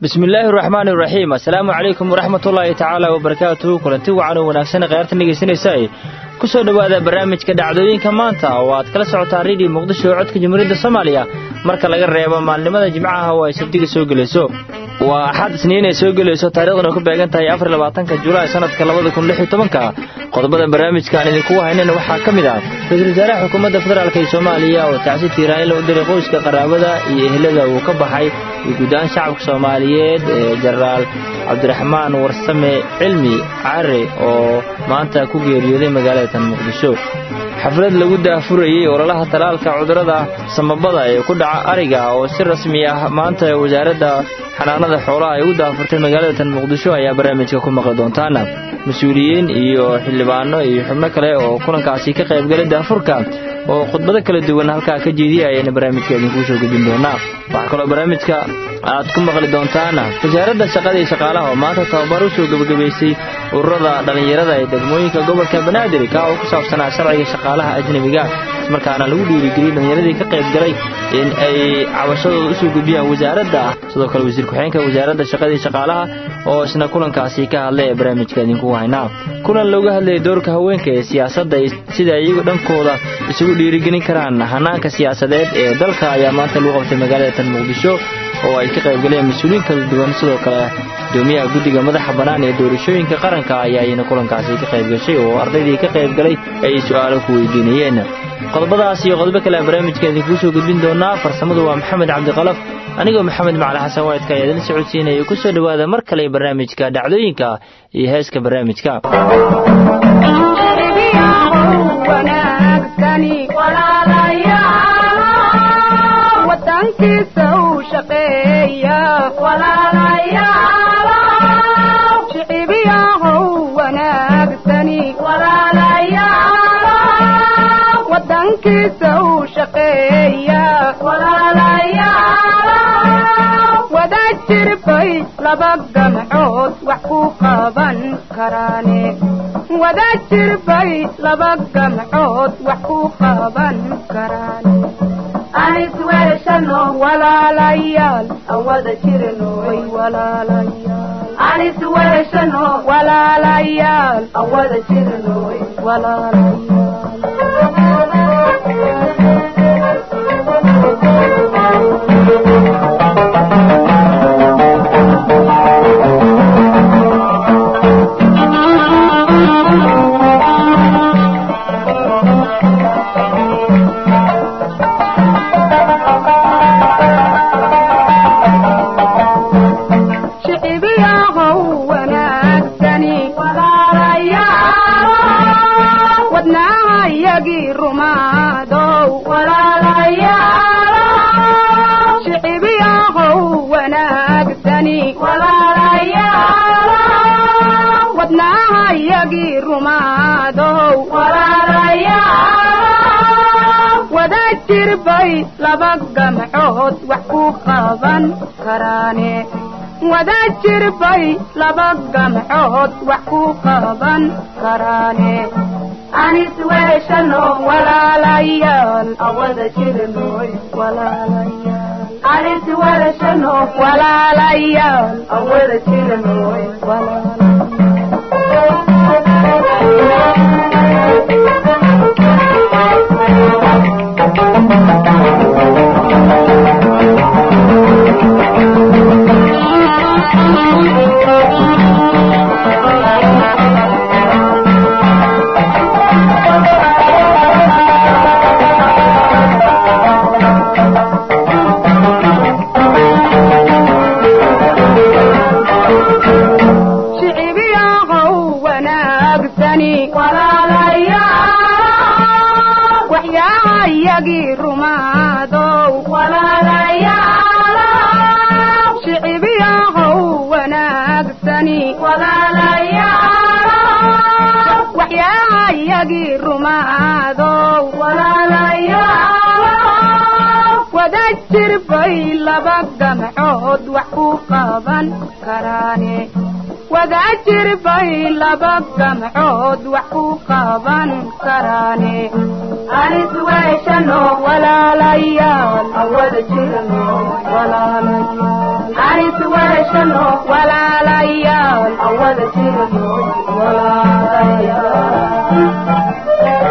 bismillaahi raxmaani raxiim assalaamu calaykum waraxmatullaahi tacaala wabarakaatuhu kulanti wacan oo wanaagsan kheyrta dhegaysanaysa ku soo dhowaada barnaamijka dhacdooyinka maanta oo aad kala socotaan redio muqdisho oo codka jamhuuriyadda soomaaliya marka laga reebo maalnimada jimcaha oo ay sabdiga soo gelayso waa axad isniin ay soo gelayso taariikhduna ku beegan tahay afar labaatanka julaay sanadka labada kun lix iyo tobanka qodobada barnaamijka aan idinkugu haynana waxaa ka mid ah ra-iisul wasaaraha xukuumadda federaalk ee soomaaliya oo tacsi tiiraanila u diray qoyska qaraabada iyo ehlada uu ka baxay iyo guud ahaan shacabka soomaaliyeed ee jenaraal cabdiraxmaan warsame cilmi care oo maanta ku geeriyooday magaalada tan muqdisho xaflad lagu daafurayey ololaha talaalka cudurrada samabada ee ku dhaca ariga oo si rasmi ah maanta wasaaradda xanaanada xoolaha ay u daafurtay magaalada tan muqdisho ayaa barnaamijka ku maqli doontaana mas-uuliyiin iyo xildhibaano iyo xubno kale oo kulankaasi ka qaybgalay daafurka oo khudbado kala duwan halkaa ka jeediya ayayna barnaamijka idinkuu soo gudbin doonaa waxaa kaloo barnaamijka aad ku maqli doontaana wasaaradda shaqada iyo shaqaalaha oo maanta tababar u soo gebagabaysay ururada dhallinyarada ee degmooyinka gobolka banaadir kaa oo ku saabsanaa sharciga shaqaalaha ajnebiga markaana lagu dhiirigeliyey dhallinyaradii ka qayb galay in ay cabashadooda usoo gudbiyaan wasaaradda sidoo kale wasiir ku-xigeenka wasaaradda shaqada iyo shaqaalaha oo isna kulankaasi ka hadlay ee barnaamijka idinku haynaa kulan looga hadlayay doorka haweenka ee siyaasadda sida iyagu dhankooda isugu dhiirigelin karaan hanaanka siyaasadeed ee dalka ayaa maanta lagu qabtay magaalada tan muqdisho oo ay ka qaybgaleen mas-uuliyiin kala duwan sidoo kale gudoomiyaha guddiga madaxa bannaan ee doorashooyinka qaranka ayaa iyana kulankaasi ka qayb gashay oo ardaydii ka qayb galay ay su'aalo ku weydiinayeen qodobadaas iyo qodobo kale barnaamijka idinkuu soo gudbin doonaa farsamadu waa maxamed cabdiqalaf anigoo maxamed macali xasan waydka ayaa idin socodsiinaya ku soo dhowaada mar kale barnaamijka dhacdooyinka iyo heeska barnaamijka wada jirbay laba gamcood wax ku qaban karaane wada jirbay laba gamcood wax ku qaban karaane anisweeshano walaalayaal aan wada jirno way walaalayaal anisweeshano walaalayaal aan wada jirno way wada jirbay laba gamcood wax ku qaban karaane wada jirbay laba gamcood wax ku qaban karaane anisweeshano walaalayaal awada jirnoy walaalayaal anisweeshano walaalayaal awada jirnoy jirbay laba gamcood wax ku qaban karaane wada jirbay laba gamcood wax ku qaban karaane anisweeshano walaalayaal awada jirno walaalayaal anis weeshano walaalayaal awada jirno walaalayaal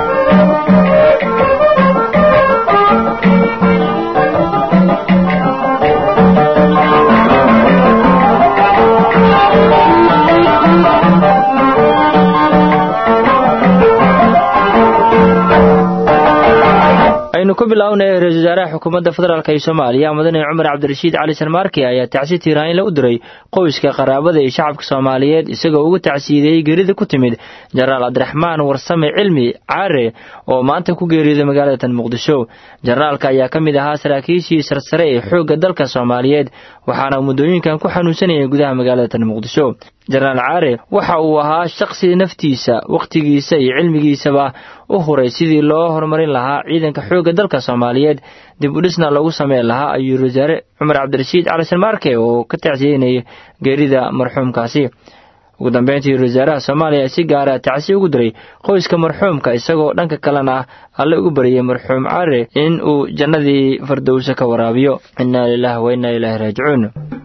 aynu ku bilownay ra-isul wasaaraha xukuumadda federaalk ee soomaaliya mudane cumar cabdirashiid cali sarmaarki ayaa tacsi tiiraanla u diray qoyska qaraabada iyo shacabka soomaaliyeed isagoo ugu tacsiideeyey geerida ku timid jenaraal cabdiraxmaan warsame cilmi caare oo maanta ku geeriyooday magaalada tan muqdisho jenaraalka ayaa ka mid ahaa saraakiishii sarsare ee xoogga dalka soomaaliyeed waxaana muddooyinkan ku xanuunsanayay gudaha magaalada tan muqdisho jenaraal caare waxa uu ahaa shaqsi naftiisa wakhtigiisa iyo cilmigiisaba u huray sidii loo horumarin lahaa ciidanka xoogga dalka soomaaliyeed dib u dhisna loogu sameyn lahaa ayuu wasaare cumar cabdirashiid cali sarmaarke oo ka tacsiyeynayay geerida marxuumkaasi ugu dambeyntii wasaaraha soomaaliya si gaara tacsi ugu diray qoyska marxuumka isagoo dhanka kalena ah alle ugu baryay marxuum caare in uu jannadii fardowsa ka waraabiyo innaa lilahi wa innaa ilaahi raajicuun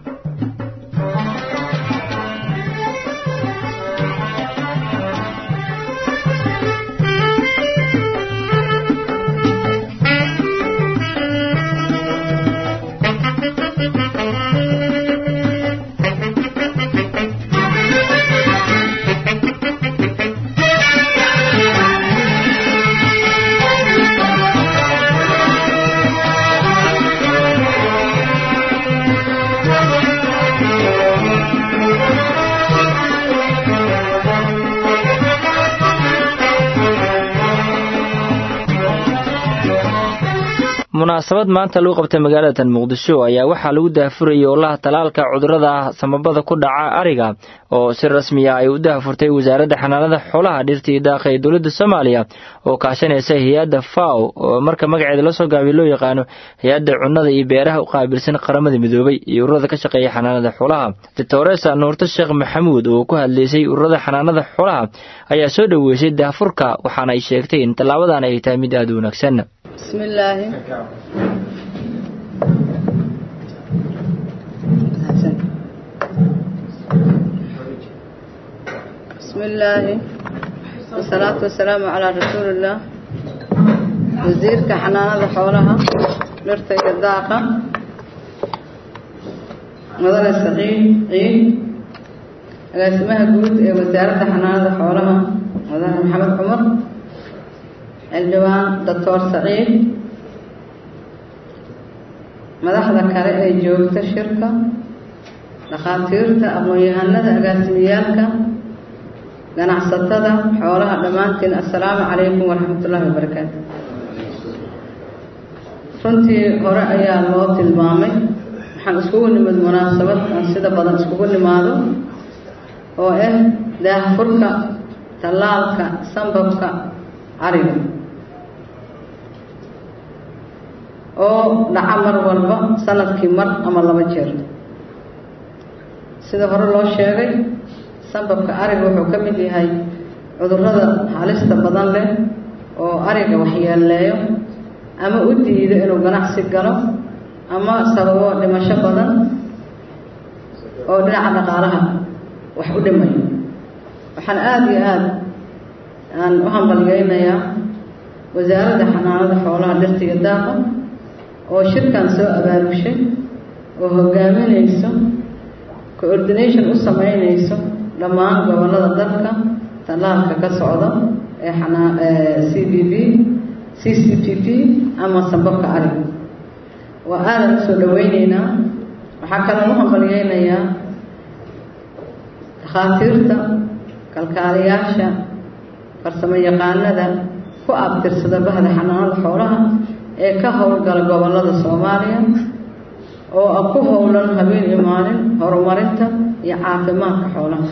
munaasabad maanta lagu qabtay magaalada tan muqdisho ayaa waxaa lagu daahfurayay olaha talaalka cudurada samabada ku dhaca ariga oo si rasmiya ay u daahfurtay wasaaradda xanaanada xoolaha dhirta iyo daaqa ee dowladda soomaaliya oo kaashanaysa hay-adda faw oo marka magaceeda lasoo gaabiy loo yaqaano hay-adda cunnada iyo beeraha u qaabilsan qaramada midoobay iyo ururada ka shaqeeya xanaanada xoolaha doctoresa nuurto sheekh maxamuud oo ku hadlaysay ururada xanaanada xoolaha ayaa soo dhoweysay daahfurka waxaana ay sheegtay in tallaabadan ay tahay mid aada u wanaagsan بسم الله بسم الله والصلاة والسلام على رسول الله وزيرك حنانة حولها لرتي الداقة مدن السقيم عيد اسمها جود وزارة حنانة حولها مدن محمد عمر xildhibaan doctor saciid madaxda kale ee joogta shirka dhakhaatiirta aqoon-yahanada agaasimiyaalka ganacsatada xoolaha dhammaantiin assalaamu calaykum waraxmatullaahi wabarakaatu runtii hore ayaa loo tilmaamay waxaan iskugu nimid munaasabad aan sida badan iskugu nimaado oo ah daahfurka tallaalka sambabka cariga oo dhaca mar walba sanadkii mar ama laba jeer sida hore loo sheegay sambabka ariga wuxuu ka mid yahay cudurrada halista badan leh oo ariga waxyeeleeyo ama u diido inuu ganacsi galo ama sababo dhimasho badan oo dhinaca dhaqaalaha wax u dhimayo waxaan aada iyo aada aan u hambalyeynayaa wasaaradda xanaanada xoolaha dhirtiga daaqa oo shirkan soo abaabushay oo hogaaminayso coordination u sameynayso dhammaan gobollada dalka tallaalka ka socda ee xanaa c b b c c p p ama sambabka ariga waa aadan usoo dhaweyneynaa waxaa kaloo u hambalyeynayaa dhakhaatiirta kalkaaliyaasha farsamo yaqaanada ku abtirsada bahda xanaanada xoolaha ee ka howlgala gobollada soomaaliya oo ku howlan habeen iyo maalin horumarinta iyo caafimaadka xoolaha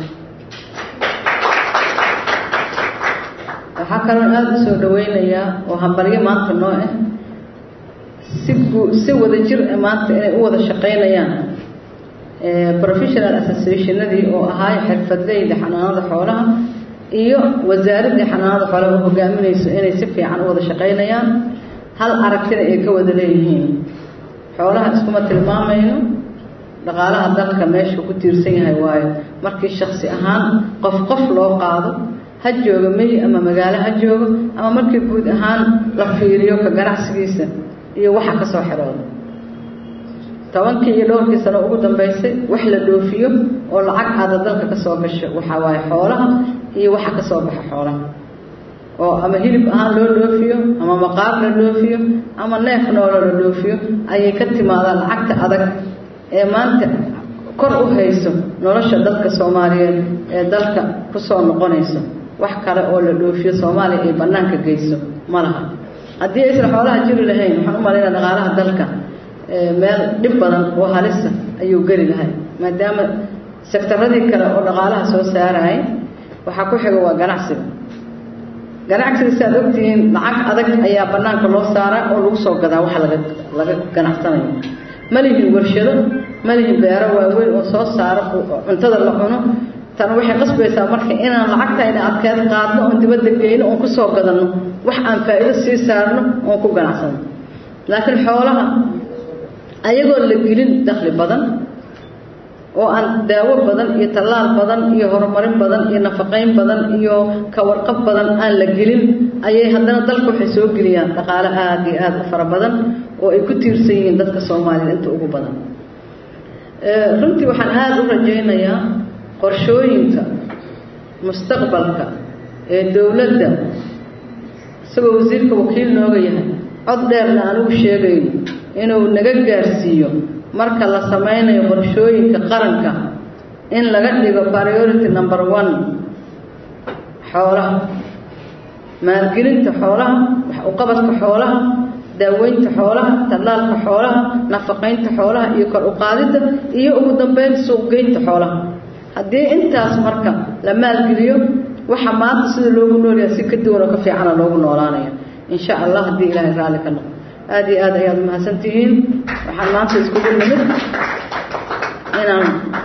waxaa kaloo aada u soo dhaweynayaa oo hambalyo maanta noo ah si guu si wada jir ah maanta inay u wada shaqeynayaan professional associationadii oo ahaay xirfadleyda xanaanada xoolaha iyo wasaaraddii xanaanada xoolaha oo hogaaminayso inay si fiican u wada shaqeynayaan hal aragtina ay ka wada leeyihiin xoolaha iskuma tilmaamayno dhaqaalaha dalka meeshuu ku tiirsan yahay waayo markii shaksi ahaan qof qof loo qaado ha joogo meyi ama magaalo ha joogo ama markii guud ahaan la fiiriyo ka ganacsigiisa iyo waxa ka soo xidhooda tobankii iyo dhowrkii sano ugu dambaysay wax la dhoofiyo oo lacag aada dalka ka soo gasho waxaa waaye xoolaha iyo waxa ka soo baxa xoolaha oo ama hilib ahaan loo dhoofiyo ama maqaar la dhoofiyo ama neef noolo la dhoofiyo ayay ka timaadaan lacagta adag ee maanta kor u hayso nolosha dadka soomaaliyeed ee dalka kusoo noqonayso wax kale oo la dhoofiyo soomaaliya ay bannaanka geyso ma laha haddii aysan xoolaha jiri lahayn waxaan u malaynaa dhaqaalaha dalka meel dhib badan oo halisa ayuu geli lahay maadaama sektaradii kale oo dhaqaalaha soo saarayay waxaa ku xiga waa ganacsiga ganacsiga si aad ogtihiin lacag adag ayaa bannaanka loo saaraa oo lagu soo gadaa waxa laga laga ganacsanayo ma lihin warshado ma lihin beero waaweyn oo soo saaro cuntada la cuno tan waxay qasbaysaa marka inaan lacagtayna adkeed qaadno oon dibadda geyno oon kusoo gadanno wax aan faa'iido sii saarno oon ku ganacsano laakiin xoolaha ayagoo la gelin dakhli badan oo aan daawo badan iyo tallaal badan iyo horumarin badan iyo nafaqayn badan iyo kawarqab badan aan la gelin ayay haddana dalka waxay soo geliyaan dhaqaale aada iyo aada u fara badan oo ay ku tiirsan yihiin dadka soomaaliyed inta ugu badan runtii waxaan aada u rajaynayaa qorshooyinka mustaqbalka ee dowladda isagoo wasiirka wakiil nooga yahay cod dheerna aan ugu sheegayno inuu naga gaarsiiyo marka la samaynayo qorshooyinka qaranka in laga dhigo priority number one xoolaha maalgelinta xoolaha wax uqabadka xoolaha daaweynta xoolaha tallaalka xoolaha nafaqaynta xoolaha iyo kor uqaadidda iyo ugu dambeyn suuqgeynta xoolaha haddii intaas marka la maalgeliyo waxa maanta sida loogu noolyahay si ka duwan oo ka fiicana loogu noolaanaya insha allah haddii ilaahay raalli ka noqo aada iyo aad ayaad umahadsan tihiin waxaan maanta iskugu nimid inaan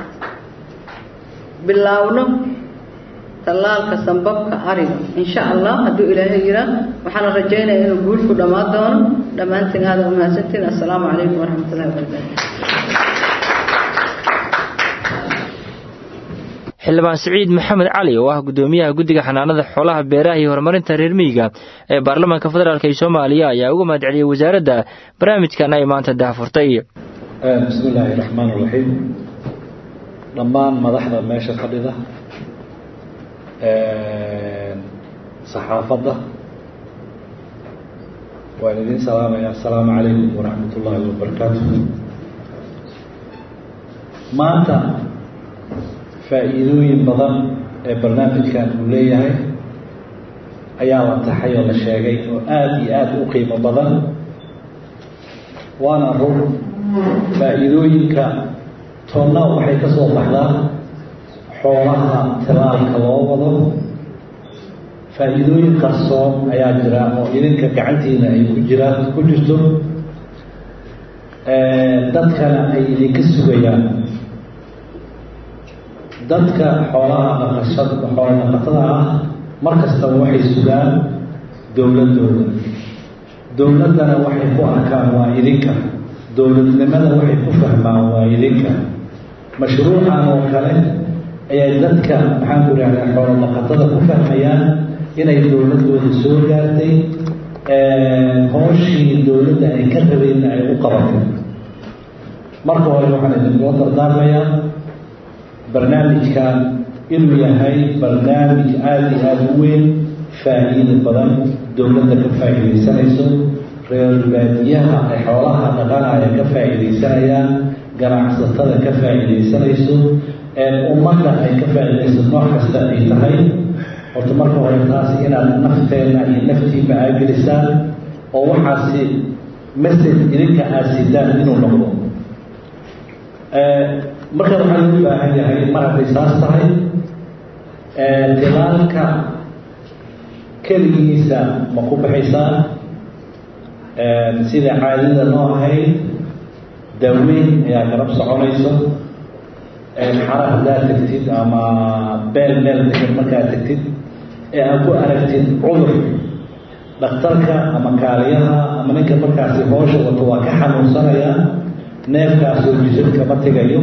bilaawno tallaalka sambabka ariga insha allah hadduu ilaahay yiraa waxaana rajaynaya inuu guul ku dhammaan doono dhammaantiin aada umahadsantihiin assalaamu calaykum waraxmat ullahi wabarakaatu xildhibaan siciid maxamed cali oo ah gudoomiyaha guddiga xanaanada xoolaha beeraha iyo horumarinta reer miyiga ee baarlamaanka federaalk ee soomaaliya ayaa uga mahad celiyey wasaaradda barnaamijkan ay maanta daahfurtay bismi illaahi raxmaan iraxiim dhammaan madaxda meesha fadhida saxaafadda waan idiin salaamaya assalaamu calaykum waraxmat ullaahi wabarakaatu maanta faa'iidooyin badan ee barnaamijkan uu leeyahay ayaa la taxay oo la sheegay oo aada iyo aada u qiimo badan waana run faa'iidooyinka toonna waxay ka soo baxdaa xoolaha tilaalka loo wado faa'iidooyin qarsoon ayaa jira oo idinka gacantiina ay ku jiraan ku jirto dadkana ay idinka sugayaan dadka xoolaha dhaqashada xoola dhaqatada ah mar kastaba waxay sugaan dowladdooda dowladdana waxay ku arkaan waa idinka dowladnimada waxay ku fahmaan waa idinka mashruucan oo kale ayay dadka maxaan ku ihahdaa xoola dhaqatada ku fahmayaan inay dowladdooda soo gaartay hooshii dowladda ay ka rabeenna ay u qabatay marka hore waxaan idinkula dardaarmayaa barnaamijkan inuu yahay barnaamij aada iyo aada u weyn faa'iida badan dowladda ka faa'iidaysanayso reer baadiyaha ay xoolaha dhaqanaya ka faa'iidaysanayaan ganacsatada ka faa'iidaysanayso ummadda ay ka faa'iidayso nooc kasta ay tahay horta marka hore taas inaad nafteenna iyo naftiiba aagelisaan oo waxaasi message idinka aad sidaan inuu noqdo marka waxaa loo baahan yahay mar hadday saas tahay dilaalka keligiisa ma ku baxaysaa sida caadada noo ahayd daaweyn ayaa garab soconayso xara haddaad tegtid ama beel meel degan markaad tegtid ee aad ku aragtid cudur dhakhtarka ama kaaliyaha ama ninka markaasi hoosha wato waa ka xanuunsanaya neefkaasoo jisadka ma tegayo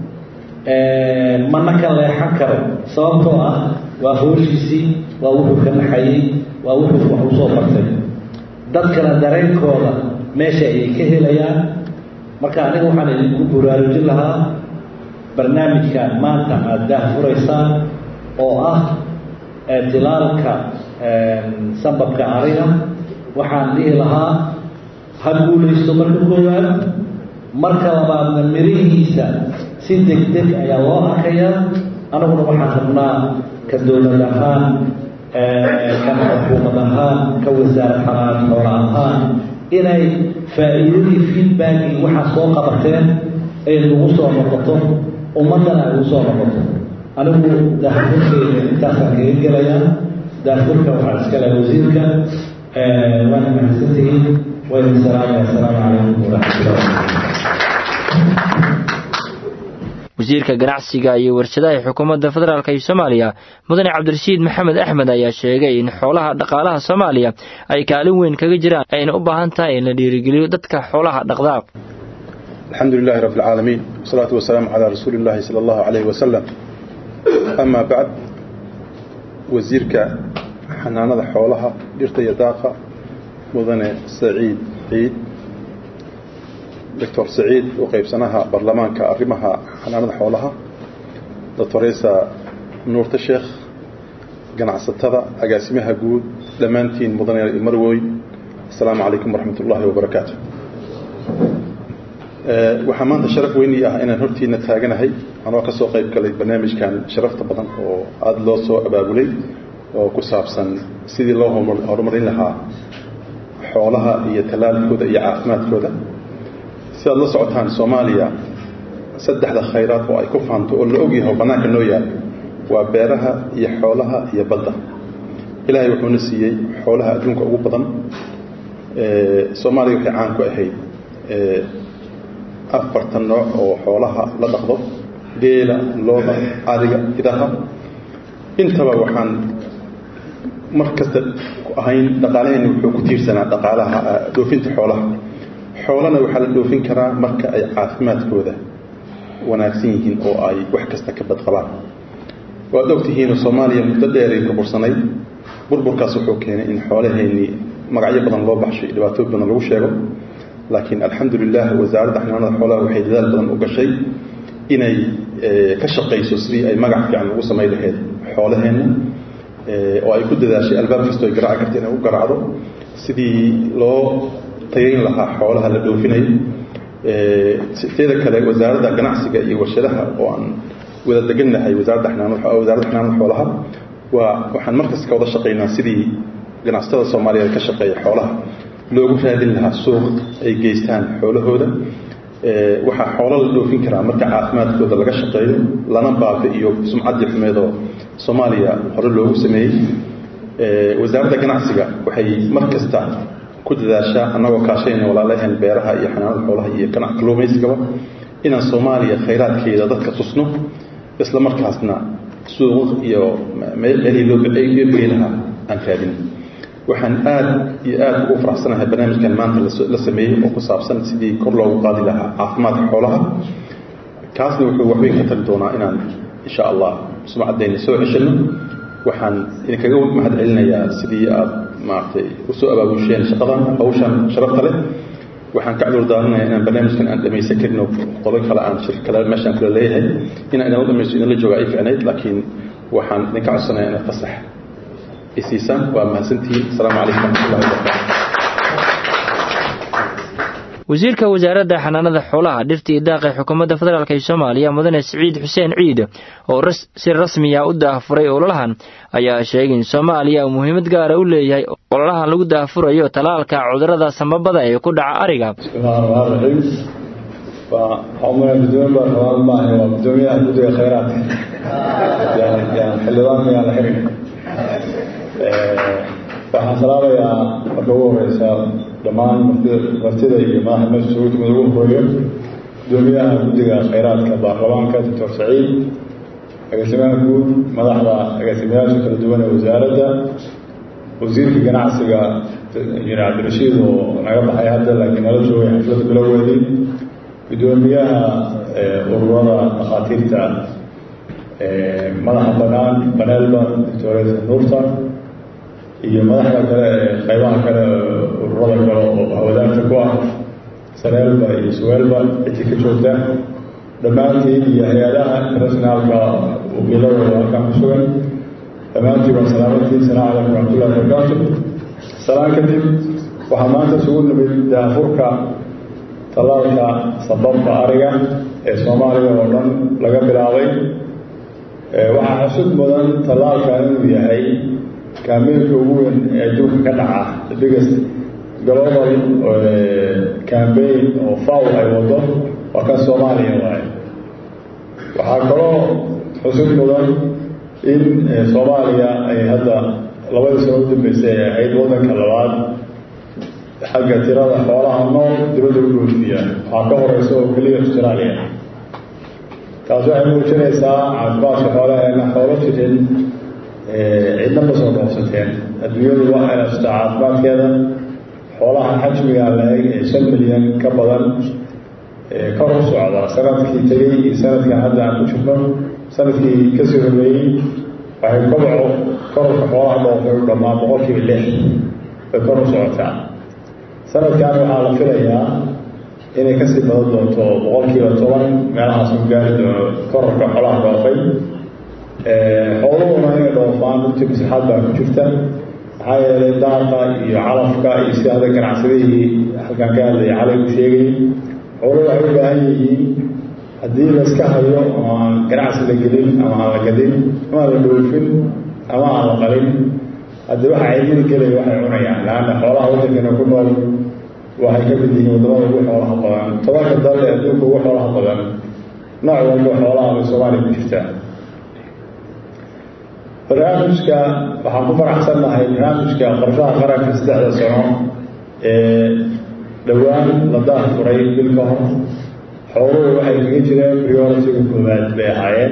mana ka leexan karo sababtoo ah waa hooshiisii waa wuxuu ka naxayey waa wuxuu wax usoo bartay dadkana dareenkooda meesha ayay ka helayaan marka aniga waxaan idinku buraarujin lahaa barnaamijkan maanta aada daahfuraysaan oo ah tilaalka sababka ariga waxaan dhihi lahaa ha guulaysto marka koowaad marka labaadna mirihiisa si deg deg ayaa loo arkayaa anaguna waxaan rabnaa ka dowlad ahaan ka xukuumad ahaan ka wasaarad xalaal xoola ahaan inay faa'iidadii feedbackii waxaa soo qabateen ay nagu soo noqoto ummaddana ay ugu soo noqoto anigu daahfurkeyga intaasaan kaga gelayaa daahfurka waxaa iskale wasiirka waana mahadsantihiin wayna salaamaya asalaamu calaykum waraxmatullahi wasiirka ganacsiga iyo warshadaha xukuumadda federaalk iyo soomaaliya mudane cabdirashiid maxamed axmed ayaa sheegay in xoolaha dhaqaalaha soomaaliya ay kaalin weyn kaga jiraan ayna u baahan tahay in la dhiirigeliyo dadka xoolaha dhaqdaa alxamdu lilahi rabi alcaalamiin wasalaatu wasalaamu calaa rasuuli illahi sala allahu calayhi wasalam amaa bacd wasiirka xanaanada xoolaha dhirta iyo daaqa mudane saciid ciid doctor saciid oo qaybsanaha baarlamaanka arrimaha xanaanada xoolaha doctoresa nuurta sheekh ganacsatada agaasimaha guud dhammaantiin mudane marwoy asalaamu calaykum waraxmat ullaahi wabarakaatu waxaa maanta sharaf weyni ah inaan hortiina taaganahay anoo ka soo qayb galay barnaamijkan sharafta badan oo aada loo soo abaabulay oo ku saabsan sidii loo horumarin lahaa xoolaha iyo tallaalkooda iyo caafimaadkooda si aad la socotaan soomaaliya saddexda khayraad oo ay ku faanto oo la ogyahay oo bannaanka noo yaal waa beeraha iyo xoolaha iyo badda ilaahay wuxuuna siiyey xoolaha adduunka ugu badan soomaaliya waxay caan ku ahayd afartan nooc oo xoolaha la dhaqdo geela looda ariga idaha intaba waxaan mar kasta ahayn dhaqaalaheenna wuxuu ku tiirsanaa dhaqaalaha dhoofinta xoolaha xoolana waxaa la dhoofin karaa marka ay caafimaadkooda wanaagsan yihiin oo ay wax kasta ka badqabaan waad ogtihiinoo soomaaliya muddo dheeray burbursanayd burburkaas wuxuu keenay in xoolaheennii magacyo badan loo baxshay dhibaatooyin badan lagu sheego laakiin alxamdu lilah wasaaradda xanaanada xoolaha waxay dadaal badan u gashay inay ka shaqayso sidii ay magac fiican ugu samayn lahayd xoolaheenna oo ay ku dadaashay albaab kastoo ay garaaci karta inay u garaacdo sidii loo tayayn lahaa xoolaha la dhoofinayo teeda kale wasaaradda ganacsiga iyo warshadaha oo aan wada degannahay wasaaradda xanaanada wasaaradda xanaanada xoolaha waa waxaan markas ka wada shaqaynaa sidii ganacsatada soomaaliyeed ka shaqeeya xoolaha loogu raadin lahaa suuq ay geystaan xoolahooda waxaa xoolo la dhoofin karaa marka caafimaadkooda laga shaqeeyo lana baabi'iyo sumcaddii xumeedoo soomaaliya hore loogu sameeyey wasaaradda ganacsiga waxay mar kasta ku dadaashaa annagoo kaashayna walaalaheen beeraha iyo xanaanada xoolaha iyo ganac kalluumaysigaba inaan soomaaliya khayraadkeeda dadka tusno isla markaasna suuq iyo meelihii loo geey lahaa aan raadin waxaan aad iyo aad ugu faraxsanahay barnaamijkan maanta la sameeyey oo ku saabsan sidii kor loogu qaadi lahaa caafimaadka xoolaha kaasna wuxuu waxweyn ka tali doonaa inaan insha allah sumcaddayna soo ceshano waxaan idinkaga mahad celinayaa sidii aad maaragtay usoo abaabusheen shaqadan hawshan sharafta leh waxaan ka cudur daaranayaa inaan barnaamijkan aan dhamaysan karin oo qodob kale aan shir kale meeshaan kula leeyahay inaan idinla dhamaysto idinla jooga ay ficnayd laakiin waxaan idinka codsanayaa inaad fasax isiisaan waa mahadsantihiin asalaamu calaykum waraxmatullahi wabarakaatu wasiirka wasaaradda xanaanada xoolaha dhirta iyo daaqa ee xukuumadda federaalk ee soomaaliya mudane siciid xuseen ciid oo si rasmiya u daafuray ololahan ayaa sheegay in soomaaliya uu muhiimad gaara u leeyahay ololahan lagu daafurayo talaalka cudurada samabada ee ku dhaca ariga waa gudoomiyaha guddiga khayraadka xildhibaan miyaa la xirin waxaan salaabayaa marka ugu horeysa dhammaan martida iyo madaxa meesha isugu timid ugu horeeyo gudoomiyaha guddiga khayraadka baarlamaanka doctor saciid agaasimaha guud madaxda agaasimayaasha kala duwan ee wasaaradda wasiirka ganacsiga injineer cabdirashiid oo naga baxay hadda laakiin nala joogay xafladda bilowgeedii guddoomiyaha ururada dhakhaatiirta madaxa banaan baneelba doctores nuurta iyo madaxda kale ee qaybaha kale ururada kale oo hawadaarta ku ah sareelba iyo suweelba cidii ka joogta dhammaantiin iyo hay-adaha internationaalka wakiiladooda halkaan ku sugan dhammaantiin waa salaamantiin salaam calaykum waraxmatullahi wabarakaatu salaan kadib waxaa maanta isugu nimid daafurka tallaalka sababka ariga ee soomaaliya oo dhan laga bilaabay waxaa xusud mudan tallaalkan inuu yahay kaambeynka ugu weyn ee adduunka ka dhaca the biggest global cambaign oo faw ay wado waa kan soomaaliya waaye waxaa kaloo xusud mudan in soomaaliya ay hadda labadii sano u dambeysay ay ahayd waddanka labaad xagga tirada xoolaha nool dibadda u dhoofiya waxaa ka horeysa oo keliya australia taas waxay muujinaysaa caafimaadka xoolaheena xoolo jirin cidna ma soo dhoofsateen adduunyadu waa ilaashtaa caafimaadkeeda xoolaha xajmiga la-eg ee shan milyan ka badan kor u socda sanadkii tegey iyo sanadkan hadda aan ku jirno sanadkii kasii horeeyey waxay kobaco kororka xoolaha dhoofay u dhammaan boqolkiiba lix bay kor u socotaa sanadkan waxaa la filayaa inay kasii badan doonto boqolkiiba toban meelahaas u gaari doono kororka xoolaha dhoofay xooluhuna inay dhoofaan runtii maslaxaad baa ku jirta maxaa yeelay daaqa iyo calafka iyo si hadda ganacsadihii halkaan ka hadlaya calay u sheegayay xooluhu waxay u baahan yihiin haddii la iska hayo ama aan ganacsi la gelin ama aan la gadin ama aan la dhoofin ama aan la qalin haddii waxa caydida gelaya waxay cunayaan laanna xoolaha waddankana ku nool waxay ka mid yihiin waddamada ugu xoolaha badan tobanka dal ee adduunka ugu xoolaha badan nooc walba xoolaha bay soomaaliya ku jirtaa barnaamijka waxaan ku faraxsannahay barnaamijka qorshaha qaranka saddexda sano ee dhowaan la daah furay bil ka hor xooluhu waxay kaga jireen prioritiga koowaad bay ahaayeen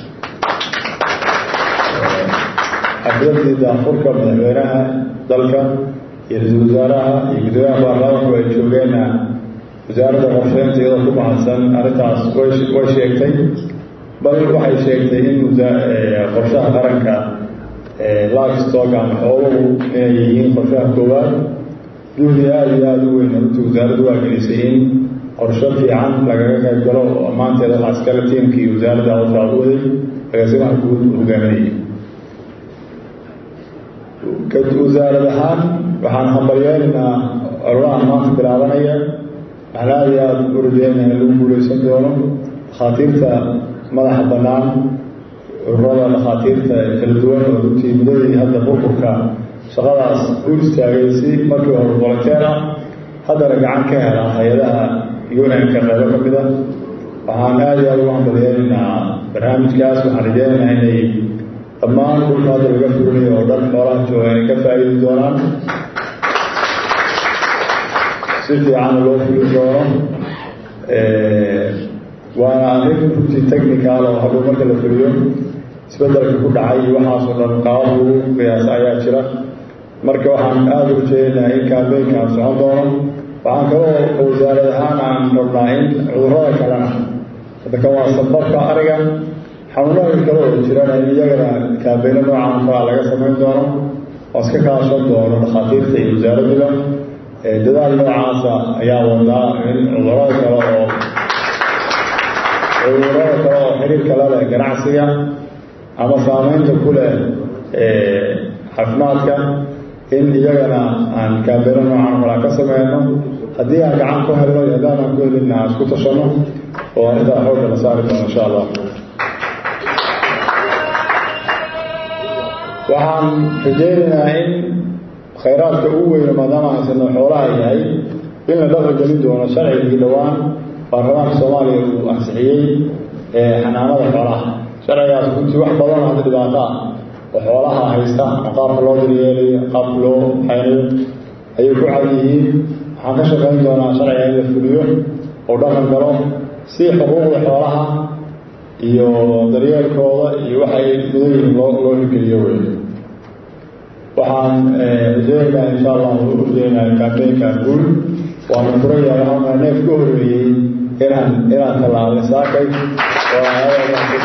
xafladii daafurka madaxweynaha dalka iyo ra-iisul wasaaraha iyo guddoomiyaha baarlamaanku ay joogeenna wasaaradda qorsheynta iyadoo ku mahadsan arrintaas way sheegtay bal waxay sheegtay in qorshaha qaranka livestock ama xooluhu inay yihiin qorshaha koowaad juhdi aada iyo aada u weyn runtii wasaaraddu waa gelisay in qorsho fiican lagaga qayb galo oo maanteeda waxaa iskale tiimkii wasaaradda hawshaa u waday agaasimaha guud hogaaminayay wasaarad ahaan waxaan hambalyeelaynaa ololahan maanta bilaabanaya waxaan aada iyo aada u rajeynaya in lagu guuleysan doono dhakhaatiirta madaxa bannaan ururada dhakhaatiirta kala duwan oo runtii muddadii hadda burburka shaqadaas u istaagay si markii hore volunteer ah haddana gacan ka hela hay-adaha unanka qaybo ka mid a waxaan aada iyo aada ugu hambalyeelaynaa barnaamijkaas waxaan rajeynaynaa inay dhammaan dhulka hadda laga fulinayo oo dhan xoolaha jooga inay ka faa'iidi doonaan si fiicanna loo fuli doono waana arrin runtii technical oo hadhow marka la fuliyo isbeddelka ku dhacay iyo waxaasoo dhan qaabab lagu qiyaasa ayaa jira marka waxaan aada u rajeynayaa in kaambeynkaan socon doono waxaan kaloo wasaarad ahaan aan rabnaa in cudurrada kalena hadda kan waa sababka ariga xanuunada kale oo jirana in iyagana kaambeyno noocan kalaa laga samayn doono oo iska kaashan doono dhakhaatiirta iyo wasaaradduba dadaal noocaasa ayaa wadaa in cudurada kale oo cudurada kale oo xiriirka la leh ganacsiga ama saameynta ku leh caafimaadka in iyagana aan kaambeyno noocan kalaa ka sameyno haddii aan gacan ku helno iyo haddaan aan ku helinna aan isku tashanno oo arrintaa xoogga la saari doono insha allah waxaan rajeynaynaa in khayraadka ugu weyno maadaama haysano xoolaha yahay in la dhaqan gelin doono sharcigii dhowaan baarlamaanka soomaaliya uu ansixiyey xanaanada xoolaha sharcigaas runtii wax badan hadda dhibaato ah oo xoolaha haysta ama qaabka loo daryeelayo qaabka loo xaynayo ayay ku cad yihiin waxaan ka shaqayn doonaa sharciga in la fuliyo oo dhaqan galo si xuquuqda xoolaha iyo daryeelkooda iyo waxay mudan yihiin loo loo hirgeliyo wey waxaan rajeynayaa insha allah u rajeynayaa kaambeynka guul waana furaya waxaana neef ka horeeyey inaan inaan tallaabay saakay oo aadaadaan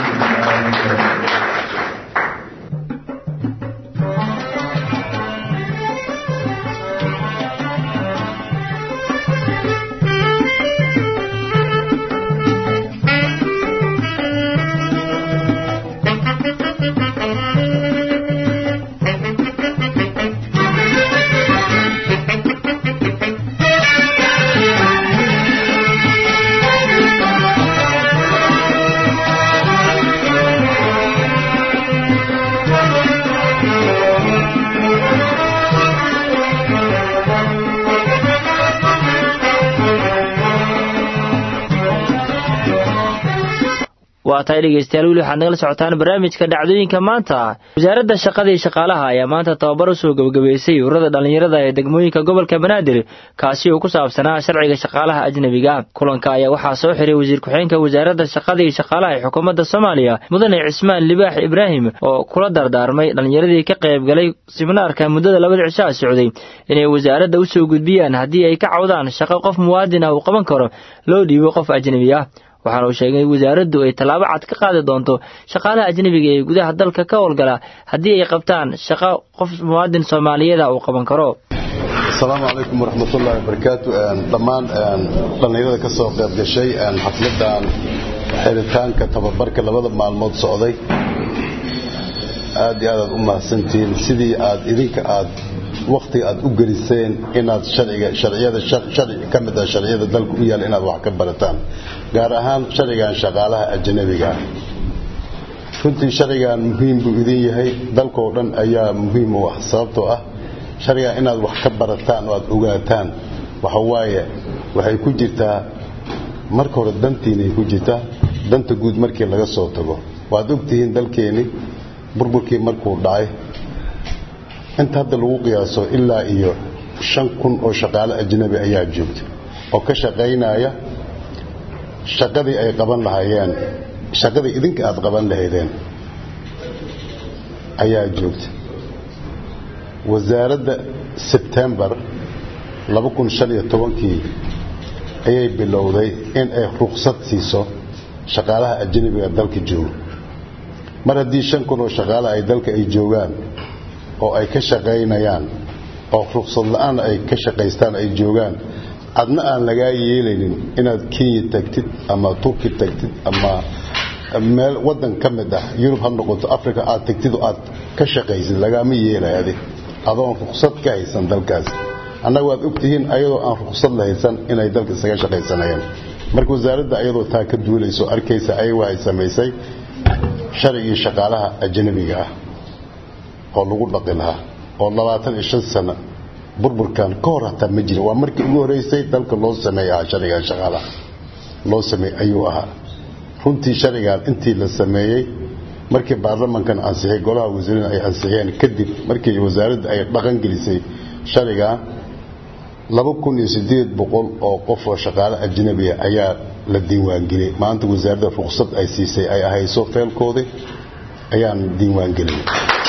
waa tahay dhegeystayaal weli waxaad nagala socotaan barnaamijka dhacdooyinka maanta wasaaradda shaqada iyo shaqaalaha ayaa maanta tababar usoo gebagabeysay ururada dhallinyarada ee degmooyinka gobolka banaadir kaasi oo ku saabsanaa sharciga shaqaalaha ajnebiga kulanka ayaa waxaa soo xiray wasiir ku-xigeenka wasaaradda shaqada iyo shaqaalaha ee xukuumadda soomaaliya mudane cismaan libaax ibraahim oo kula dardaarmay dhallinyaradii ka qaybgalay siminaarka muddada labada cishaa socday inay wasaaradda usoo gudbiyaan haddii ay ka cawdaan shaqo qof muwaadin ah uu qaban karo loo dhiibo qof ajnebi ah waxaana uu sheegay in wasaaraddu ay tallaabo cad ka qaadi doonto shaqaalaha ajnebiga ee gudaha dalka ka howlgala haddii ay qabtaan shaqo qof muwaadin soomaaliyeeda uu qaban karo asalaamu calaykum waraxmatullahi wabarakaatu dhammaan dhallinyarada ka soo qayb gashay xafladan xiritaanka tababarka labada maalmood socday aad iyo aadaad u mahadsantihiin sidii aad idinka aad waktiga aad u geliseen inaad sharciga sharciyada sharci ka mid ah sharciyada dalka u yaal inaad wax ka barataan gaar ahaan sharcigan shaqaalaha ajnabiga ah runtii sharcigan muhiim buu idin yahay dalkoo dhan ayaa muhiim u ah sababtoo ah sharcigan inaad wax ka barataan oo aad ogaataan waxa waaye waxay ku jirtaa marka hore dantiinay ku jirtaa danta guud markii laga soo tago waad ogtihiin dalkeeni burburkii markuu dhacay inta hadda lagu qiyaaso ilaa iyo shan kun oo shaqaale ajnabi ayaa joogta oo ka shaqaynaya shaqadii ay qaban lahaayeen shaqadii idinka aad qaban lahaydeen ayaa joogta wasaaradda sebtembar kii ayay bilowday in ay ruqsad siiso shaqaalaha ajnabiga dalka jooga mar haddii shan kun oo shaqaale ay dalka ay joogaan oo ay ka shaqaynayaan oo ruqsad la-aan ay ka shaqaystaan ay joogaan adna aan lagaa yeelaynin inaad kenya tagtid ama turki tagtid ama meel wadan ka mid ah yurub ha noqoto africa aad tagtid oo aad ka shaqaysid lagaama yeelay adig adoon ruqsad ka haysan dalkaas annaga waad ogtihiin ayadoo aan ruqsad la haysan inay dalka isaga shaqaysanayeen marka wasaaradda ayadoo taa ka duulayso arkaysa ayagu ay samaysay sharcigii shaqaalaha ajnabiga ah oo lagu dhaqi lahaa oo labaatan iyo shan sano burburkan ka hor hataa ma jirin waa markii ugu horeysay dalka loo sameey ahaa sharcigan shaqaalaha loo sameey ayuu ahaa runtii sharcigan intii la sameeyey markii baarlamankan ansixiyey golaha wasiirada ay ansixiyeen kadib markii wasaaradda ay dhaqan gelisay sharcigan laba kun iyo sideed boqol oo qof oo shaqaale ajnabiya ayaa la diiwaangeliyey maanta wasaaradda ruqsad ay siisay ay ahayso feelkoodii ayaan diiwaangelinay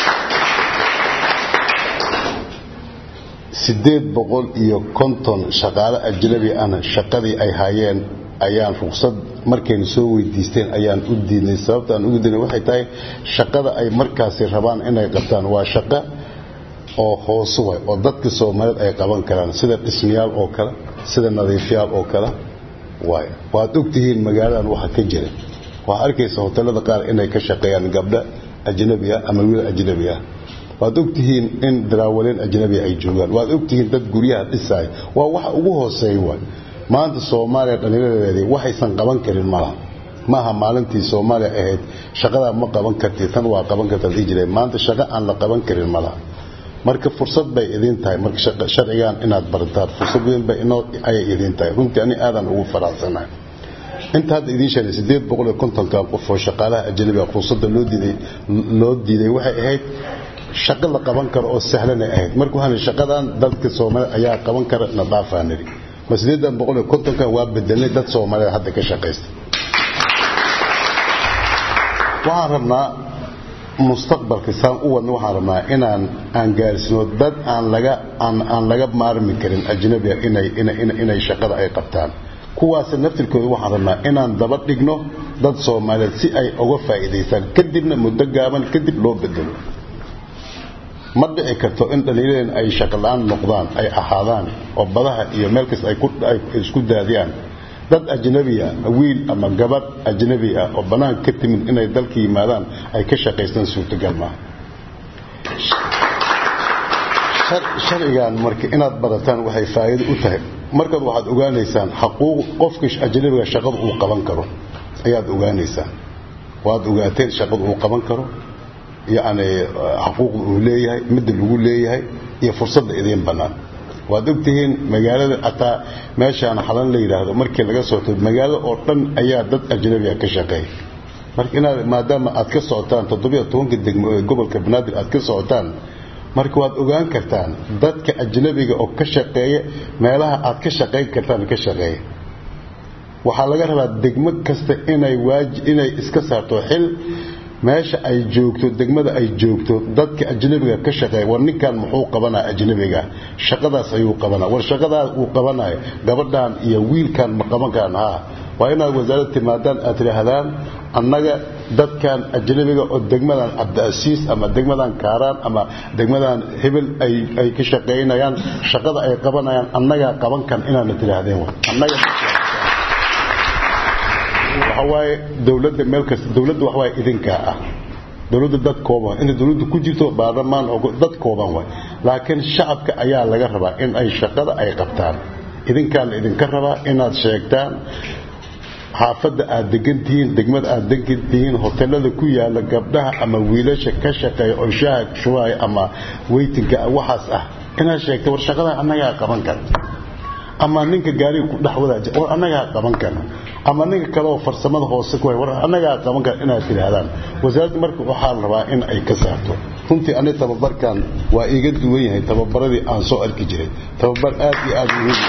sideed boqol iyo konton shaqaale ajnabi ana shaqadii ay hayeen ayaan ruqsad markaynu soo weydiisteen ayaan u diidnay sababta aan ugu diidnay waxay tahay shaqada ay markaasi rabaan inay qabtaan waa shaqo oo hoosu way oo dadka soomaaliyeed ay qaban karaan sida dhismayaal oo kale sida nadiifyaal oo kale waay waad ogtihiin magaaladan waxa ka jira waxaa arkaysa hotelada qaar inay ka shaqeeyaan gabdho ajnabi ah ama wiil ajnabi ah waad ogtihiin in daraawaliin ajnabi ay joogaan waad ogtihiin dad guryaha dhisaay waa waxa ugu hooseeya waay maanta soomaaliya dhallinyaradeedii waxaysan qaban karin malaha maaha maalintii soomaaliya ahayd shaqadaa ma qaban karti tan waa qaban karta dii jireen maanta shaqo aan la qaban karin malaha marka fursad bay idin tahay marka sharcigan inaad barataan fursad weyn bay inoo ayay idin tahay runtii ani aadan ugu faraxsanahay inta hadda idiin sheegay sideed boqol iyo kontonkan qof oo shaqaalaha ajnabiga fursadda loo diiday loo diiday waxay ahayd shaqo la qaban karo oo sahlanay ahayd marka waxaan shaqadan dadka Soomaaliya ayaa qaban kara na dhaafaaniri ma sideedan boqol iyo kontonkan waa bedelnay dad Soomaaliya hadda ka shaqeysta waxaan rabnaa mustaqbalka saan u wadno waxaan rabnaa inaan aan gaarsino dad aan laga aan aan laga maarmi karin ajnabiga inay inay inay shaqada ay qabtaan kuwaas naftirkooda waxaan rabnaa inaan daba dhigno dad soomaaliyeed si ay uga faa'iidaystaan kadibna muddo gaaban kadib loo bedelo ma dhici karto in dhallinyareen ay shaqola-aan noqdaan ay ahaadaan oo badaha iyo meel kasta ay isku daadiyaan dad ajnabi ah wiil ama gabadh ajnabi ah oo bannaanka ka timid inay dalka yimaadaan ay ka shaqaystaan suurtagal maaha sharcigan marka inaad barataan waxay faa'iido u tahay markaad waxaad ogaanaysaan xaquuq qofka ajnabiga shaqada uu qaban karo ayaad ogaanaysaan waad ogaateen shaqada uu qaban karo yacni xaquuqda uu leeyahay midda lagu leeyahay iyo fursadda idiin bannaan waad ogtihiin magaalada ataa meeshaan xalan la yidhaahdo markii laga socoto magaalada oo dhan ayaa dad ajnabiga ka shaqeeya marka inaad maadaama aad ka socotaan toddobiyo tobanka degmo ee gobolka banaadir aad ka socotaan marka waad ogaan kartaan dadka ajnabiga oo ka shaqeeya meelaha aad ka shaqayn kartaan ka shaqeeya waxaa laga rabaa degmo kasta inay waaji inay iska saarto xil meesha ay joogto degmada ay joogto dadka ajnabiga ka shaqeeya war ninkan muxuu qabanaa ajnabiga shaqadaas ayuu qabanaa war shaqadaas uu qabanayo gabadhan iyo wiilkan ma qaban karaan haa waa inaad wasaarad timaadaan aad tidhaahdaan annaga dadkan ajnabiga oo degmadan cabdiasiis ama degmadan kaaraan ama degmadan hebel ay ka shaqaynayaan shaqada ay qabanayaan annagaa qaban kan inaadna tidhaahdeen annaga waxawaaye dowladda meel kasta dowladda waxawaaye idinkaa ah dowladda dad kooban inta dowladda ku jirto baarlamaan dad kooban waay laakiin shacabka ayaa laga rabaa in ay shaqada ay qabtaan idinkaa la idinka rabaa inaad sheegtaan xaafadda aad degan tihiin degmada aad degan tihiin hotelada ku yaala gabdhaha ama wiilasha ka shaqeeya oo shaaha shubaaya ama weytinka waxaas ah inaad sheegta war shaqada annagaa qaban kara ama ninka gaariga ku dhex wadaaja war annagaa qaban kara ama ninka kale oo farsamada hoose ku hay war annagaa qaban kara inaad tidhaahdaan wasaaradda marka waxaa la rabaa in ay ka saarto runtii ani tababarkan waa iiga duwan yahay tababaradii aan soo arki jiray tababar aad iyo aad muhiim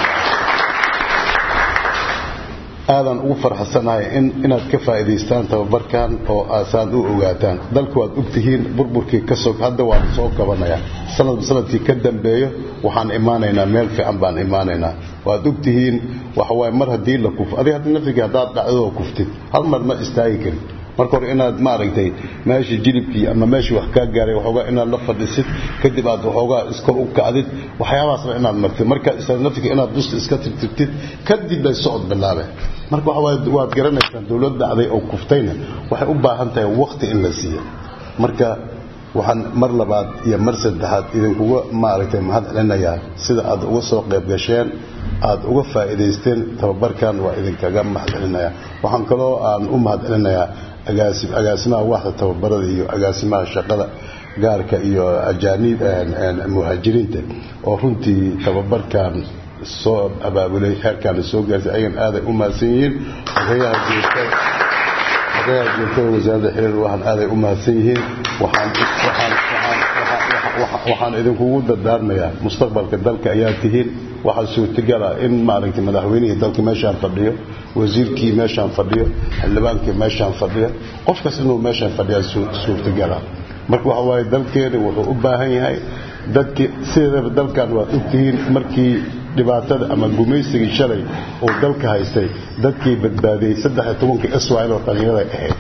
aadan ugu farxasanahay in inaad ka faa'iidaystaan tababarkan oo aasaan u ogaataan dalku waad ogtihiin burburkii ka soo hadda waan soo kabanayaa sanadba sanadkii ka dambeeyo waxaan imaanaynaa meel fiican baan imaanaynaa waad ogtihiin waxawaaye mar haddii la kufo adiga hadda naftigii haddaad dhacdadoo kuftid hal mar ma istaagi karin marka hore inaad maaragtay meeshii jilibkii ama meeshii wax kaa gaaray waxoogaa inaad la fadhisid kadib aad waxoogaa iskor u kacdid waxyaabahaasna inaad martid markaad isla naftiga inaad dusta iska tirtirtid kadib bay socod bilaabe marka waxawaaye waad garanaysaan dowlad dhacday oo kuftayna waxay u baahan tahay waqti in la siiyo marka waxaan mar labaad iyo mar saddexaad idinkuga maaragtay mahad celinayaa sida aad uga soo qayb gasheen aad uga faa'iidaysteen tababarkan waa idinkaga mahad celinayaa waxaan kaloo aan u mahad celinayaa agaasimaha waaxda tababarada iyo agaasimaha shaqada gaarka iyo ajaanib muhaajiriinta oo runtii tababarkan soo abaabulay heerkaana soo gaarsay ayagan aaday u mahadsan yihiin odayaha joogtada odayaha joogtada wasaaradda xiriir waxaan aaday u mahadsan yihiin waxaan waxaan waxaan waxaan idinkugu dardaarmayaa mustaqbalka dalka ayaa tihiin waxaa suurtagala in maaragtay madaxweynihii dalka meeshaan fadhiyo wasiirkii meeshaan fadhiyo xildhibaankii meeshaan fadhiyo qofkas inuu meeshaan fadhiyaa suurtagala marka waxa waaye dalkeena wuxuu u baahan yahay dadkii sideedaba dalkan waad ogtihiin markii dhibaatada ama gumaysigii shalay uu dalka haystay dadkii badbaadiyey saddex-iyo tobankii israel oo dhalinyarada ahayd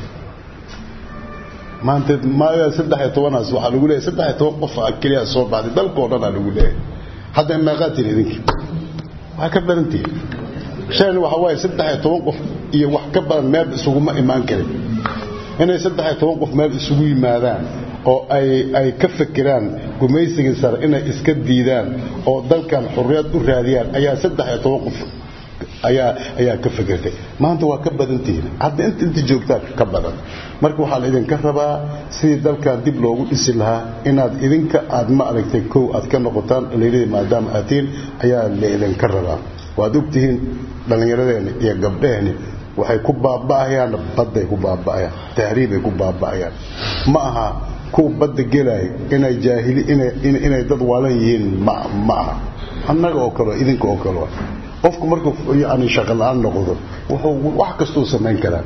maanta maaga saddex-iyo tobanaas waxaa lagu leeyahay saddex-iyo toban qof keliya soo baxday dalkao dhan aa lagu leeyahay hadda meeqaatiin idinki waxaa ka badantihin shalan waxaa waaye saddex-iyo toban qof iyo wax ka badan meel isuguma imaan karin inay saddex-iyo toban qof meel isugu yimaadaan oo ay ay ka fikiraan gumaysigii sare inay iska diidaan oo dalkan xurriyad u raadiyaan ayaa saddex-iyo toban qof ayaa ayaa ka fikirtay maanta waa ka badan tihiin hadda inta inta joogtaa ka badan marka waxaa la idinka rabaa sidii dalkan dib loogu dhisi lahaa inaad idinka aad ma aragtay kow aad ka noqotaan dhallinyaradii maadaama aad tihiin ayaa la idinka rabaa waad ogtihiin dhallinyaradeeni iyo gabdheeni waxay ku baaba'ayaan badday ku baaba'ayaan tahriibay ku baaba'ayaan ma aha kuwa badda gelaya inay jaahili inay inay dad waalan yihiin ma ma aha annaga oo kale idinka oo kale qofku markuu yani shaqo la-aan noqdo wuxuu wax kastuu samayn karaa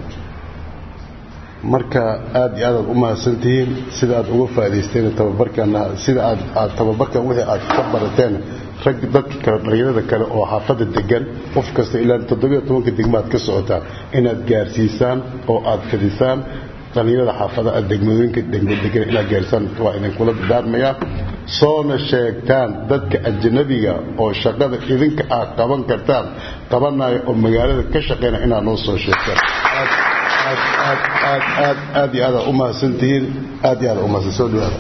marka aad iyo aadaad u mahadsantihiin sida aad uga faa'idaysteen tababarkan sida aad aad tababarkan wixii aad ka barateen rag dadka kale dhalinyarada kale oo xaafadda degan qof kasta ilaa toddobiyo tobanka degmaad ka socotaan inaad gaarsiisaan oo aad fidisaan dhalinyarada xaafadaha degmadooyinka degmadegan inaad gaarsiisaan waa idinkula dardaarmayaa soona sheegtaan dadka ajnabiga oo shaqada idinka aad qaban kartaan qabanaya oo magaalada ka shaqeyna inaad noo soo sheegtaan aad aad aad aad aad iyo aad u mahadsantihiin aad iyo aad u mahadsan soo dhawaada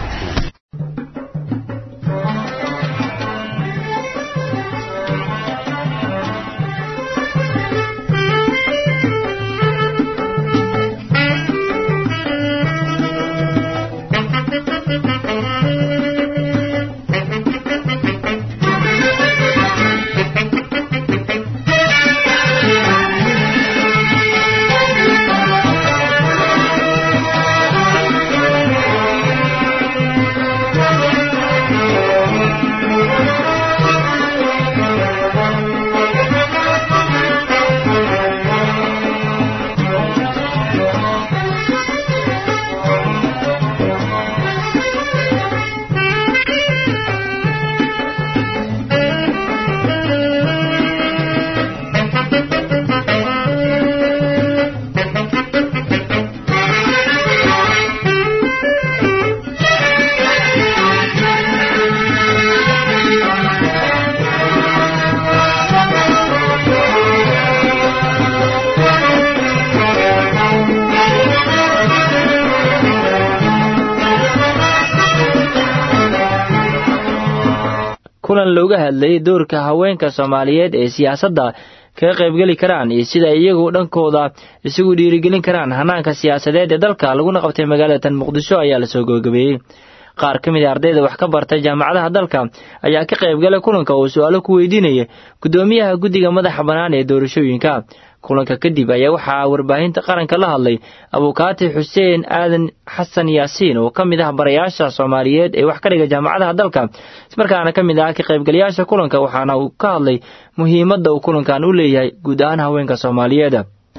kulan looga hadlayay doorka haweenka soomaaliyeed ee siyaasadda kaga qaybgeli karaan iyo sida iyagu dhankooda isugu dhiirigelin karaan hanaanka siyaasadeed ee dalka laguna qabtay magaalada tan muqdisho ayaa lasoo gabagabeeyey qaar ka mid a ardayda wax ka bartay jaamacadaha dalka ayaa ka qaybgalay kulanka oo su-aalo ku weydiinaya guddoomiyaha guddiga madaxa bannaan ee doorashooyinka kulanka kadib ayaa waxaa warbaahinta qaranka la hadlay abukaati xuseen aadan xasan yaasiin oo ka mid ah barayaasha soomaaliyeed ee wax ka dhiga jaamacadaha dalka ismarkaana ka mid ah ka qaybgalayaasha kulanka waxaana uu ka hadlay muhiimadda uu kulankan u leeyahay guud ahaan haweenka soomaaliyeed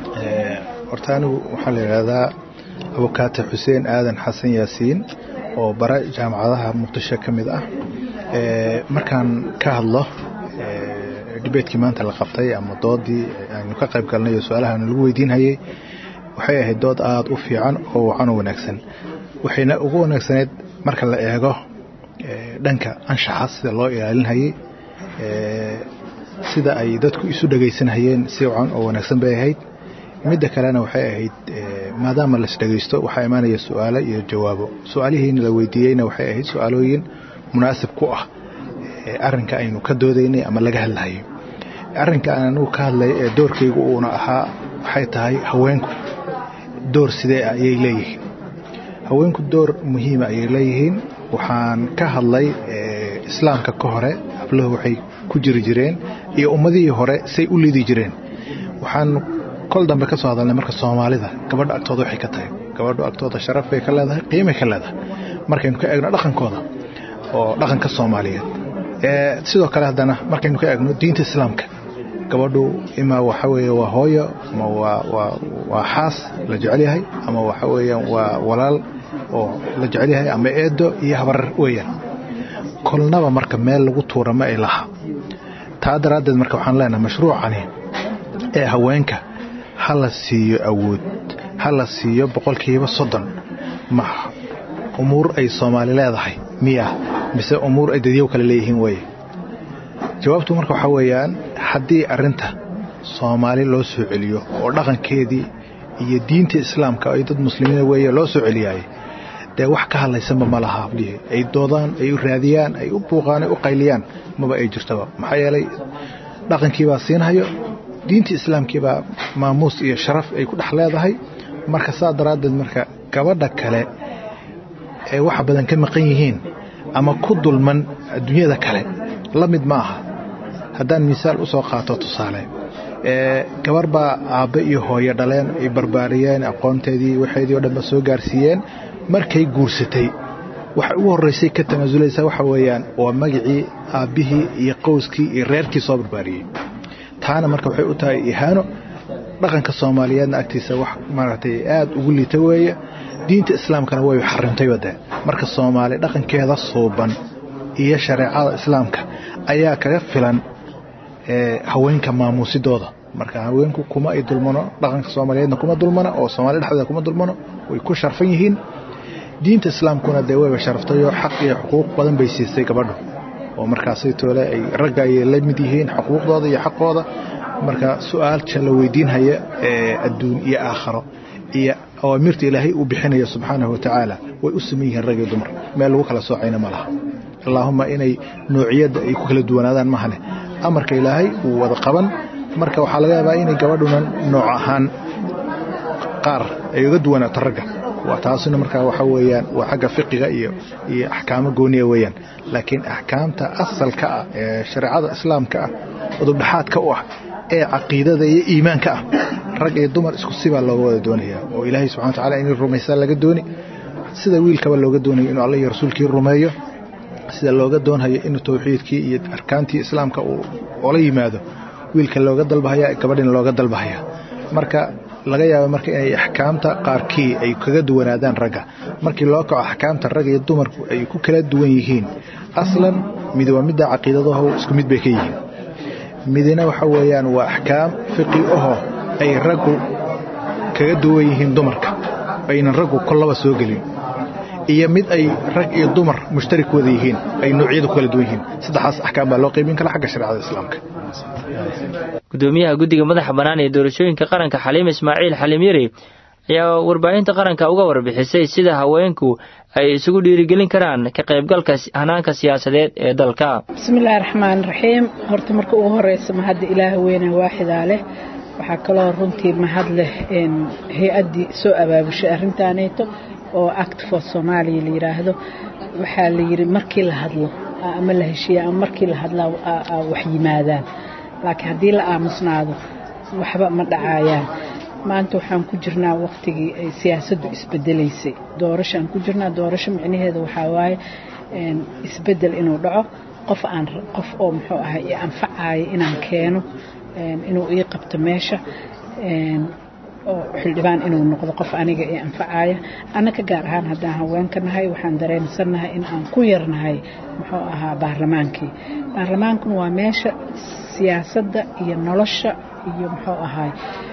horta anigu waxaa la yidhaahdaa abukaati xuseen aadan xasan yaasiin oo bara jaamacadaha muqdisho ka mid ah markaan ka hadlo dibeedkii maanta la qabtay ama doodii aynu ka qayb galnay oo su-aalahan lagu weydiinhayay waxay ahayd dood aada u fiican oo wacan oo wanaagsan waxayna ugu wanaagsaneyd marka la eego dhanka anshaxa sida loo ilaalinhayay sida ay dadku isu dhegaysanhayeen si wacan oo wanaagsan bay ahayd midda kalena waxay ahayd maadaama las dhegaysto waxaa imaanaya su-aalo iyo jawaabo su-aalihiina la weydiiyeyna waxay ahayd su-aalooyin munaasib ku ah arrinka aynu ka doodaynay ama laga hadlahayo arrinka aan anugu ka hadlay ee doorkaygu uuna ahaa waxay tahay haweenku door sidee ah ayay leeyihiin haweenku door muhiima ayay leeyihiin waxaan ka hadlay islaamka ka hore habluhu waxay ku jiri jireen iyo ummadihii hore say u lidi jireen waxaan kol dambe ka soo hadalnay marka soomaalida gabadha agtooda waxay ka tahay gabadhu agtooda sharaf bay ka leedahay qiimay ka leedahay markaynu ka eegno dhaqankooda oo dhaqanka soomaaliyeed sidoo kale haddana markaynu ka eegno diinta islaamka gabadhu imaa waxa weeye waa hooyo ama waa xaas la jecel yahay ama waxa weeyaan waa walaal oo la jecel yahay ama eedo iyo habarar weeyaan kolnaba marka meel lagu tuura ma ay laha taa daraaddeed marka waxaan leenahay mashruucani ee haweenka ha la siiyo awood ha la siiyo boqolkiiba soddon ma umuur ay soomaali leedahay miya mise umuur ay dadyow kale leeyihiin weye jawaabtu marka waxaa weeyaan haddii arrinta soomaali loo soo celiyo oo dhaqankeedii iyo diinta islaamka ay dad muslimiina weeye loo soo celiyaayey dee wax ka hadlaysanba ma laha hablihii ay doodaan ay u raadiyaan ay u buuqaan ay u qayliyaan maba ay jirtaba maxaa yeelay dhaqankiibaa siinhayo diinta islaamkiibaa maamuus iyo sharaf ay ku dhex leedahay marka saa daraaddeed marka gabadha kale ee wax badan ka maqan yihiin ama ku dulman adduunyada kale la mid ma aha haddaan misaal u soo qaato tusaale gabar baa aabbe iyo hooyo dhaleen ay barbaariyeen aqoonteedii waxeedii o dhanba soo gaarsiiyeen markay guursatay waxa ugu horraysay ka tanaasulaysaa waxa weeyaan waa magacii aabbihii iyo qowskii iyo reerkii soo barbaariyey taana marka waxay u tahay ihaano dhaqanka soomaaliyeedna agtiisa wax maaragtay aad ugu liita weeye diinta islaamkana way xarimtay wade marka soomaali dhaqankeeda suuban iyo shareecada islaamka ayaa kaga filan haweenka maamuusidooda marka haweenku kuma ay dulmano dhaqanka soomaaliyeedna kuma dulmano oo soomaaliya dhexdeeda kuma dulmano way ku sharfan yihiin diinta islaamkuna dee wayba sharaftayoo xaq iyo xuquuq badan bay siisay gabadhu oo markaasay toole ay ragga ayay la mid yihiin xuquuqdooda iyo xaqooda marka su-aalka la weydiinhaya ee adduun iyo aakharo iyo awaamirta ilaahay uu bixinayo subxaanahu watacaala way u saman yihiin rag iyo dumar meel lagu kala soocayna ma laha allaahuma inay noociyadda ay ku kala duwanaadaan mahane amarka ilaahay uu wada qaban marka waxaa laga yaabaa inay gabadhuna nooc ahaan qaar ay uga duwanaato ragga taasina markaa waxa weeyaan waa xagga fiqiga iyo iyo axkaamo gooniya weeyaan laakiin axkaamta asalka ah ee shareecada islaamka ah udubdhaxaadka u ah ee caqiidada iyo iimaanka ah rag iyo dumar isku sibaa looga wada doonaya oo ilaahay subxana watacaala inay rumaysaa laga dooni sida wiilkaba looga doonayo inuu alla iyo rasuulkii rumeeyo sida looga doonhayo inuu towxiidkii iyo arkaantii islaamka uu ola yimaado wiilka looga dalbahaya gabadhina looga dalbahaya marka laga yaaba marka inay axkaamta qaarkii ay kaga duwanaadaan ragga markii loo kaco axkaamta rag iyo dumarku ay ku kala duwan yihiin aslan mid waa midda caqiidadaho isku mid bay ka yihiin midina waxa weeyaan waa axkaam fiqi aho ay raggu kaga duwan yihiin dumarka aynan raggu kollaba soo gelin iyo mid ay rag iyo dumar mushtarik wada yihiin ay noocyada ku kala duwan yihiin saddexaas axkaam baa loo qaybin kara xagga shareecada islaamka gudoomiyaha guddiga madaxa bannaan ee doorashooyinka qaranka xaliim ismaaciil xaliim yari ayaa warbaahinta qaranka uga warbixisay sida haweenku ay isugu dhiirigelin karaan ka qaybgalka hanaanka siyaasadeed ee dalka bismillaahi raxmaan raxiim horta marka ugu horeysa mahadda ilaah weyne waaxidaa leh waxaa kaloo runtii mahad leh hay-addii soo abaabushay arrintaaneyto oo act for soomaaliya la yidhaahdo waxaa la yidhi markii la hadlo ama la heshiiya ama markii la hadlaa wax yimaadaan laakiin haddii la aamusnaado waxba ma dhacaayaan maanta waxaan ku jirnaa waqtigii ay siyaasaddu isbedelaysay doorashaan ku jirnaa doorasho micnaheeda waxaa waaye isbedel inuu dhaco qof aan qof oo muxuu ahay i anfacaaya inaan keeno inuu ii qabto meesha oo xildhibaan inuu noqdo qof aniga i anfacaaya annaka gaar ahaan haddaan haweenka nahay waxaan dareensannahay in aan ku yarnahay muxuu ahaa baarlamaankii baarlamaankuna waa meesha siyaasadda iyo nolosha iyo muxuu ahaay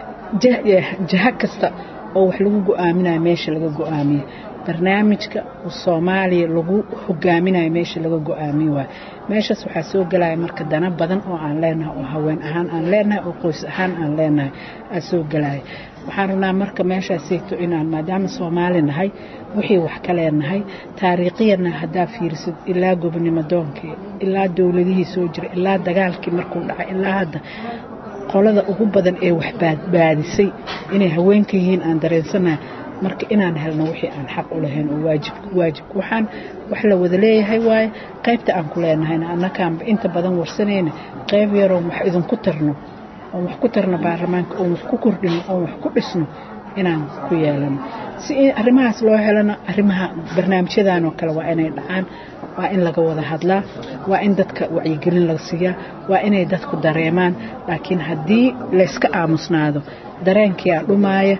jaha kasta oo wax lagu go-aaminayo meesha laga go-aamiyo barnaamijka soomaaliya lagu hogaaminayo meesha laga go-aamiyo waayo meeshaas waxaa soo gelaya marka dana badan oo aan leenahay oo haween ahaan aan leenahay oo qoys ahaan aan leenahay aa soo gelaya waxaan rabnaa marka meeshaasayto inaan maadaama soomaali nahay wixii wax ka leenahay taariikhiyana haddaa fiirisid ilaa gobonimo doonkii ilaa dowladihii soo jira ilaa dagaalkii markuu dhacay ilaa hadda qolada ugu badan ee wax baadbaadisay inay haweenka yihiin aan dareensanahay marka inaan helno wixii aan xaq u lahayn oo waajib waajib waxaan wax la wada leeyahay waaye qaybta aan ku leenahayna annakaanba inta badan warsanayna qayb yaroon wax idinku tarno oon wax ku tarno baarlamaanka oon wax ku kordhino oon wax ku dhisno inaan ku yeelano si arrimahaas loo helana arrimaha barnaamijyadan oo kale waa inay dhacaan waa in laga wada hadlaa waa in dadka wacyigelin laga siiyaa waa inay dadku dareemaan laakiin haddii layska aamusnaado dareenkiyaa dhumaaya